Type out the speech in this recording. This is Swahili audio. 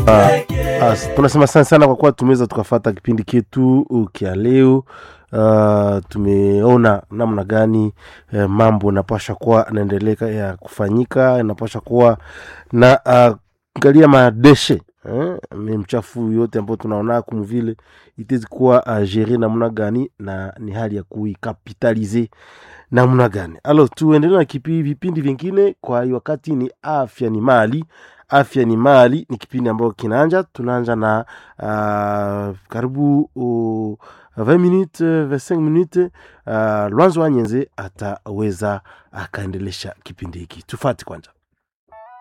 Uh, tunasema sana sana kwa kuwa tumeweza tukafata kipindi ketu kya leo. Uh, tumeona namna gani eh, mambo napasha kuwa naendeleka ya kufanyika, inapasha kuwa na uh, angalia madeshe eh, mchafu yote ambayo tunaona kumvile itezi kuwa uh, gere namna gani na ni hali ya kuikapitalize namna gani. Alo, tuendelee na kipi vipindi vingine. Kwa hiyo wakati ni afya ni mali afya ni mali ni kipindi ambayo kinaanja tunaanja na uh, karibu uh, 20 minutes 25 minutes uh, lwanzo wanyenze ataweza akaendelesha kipindi hiki tufati kwanza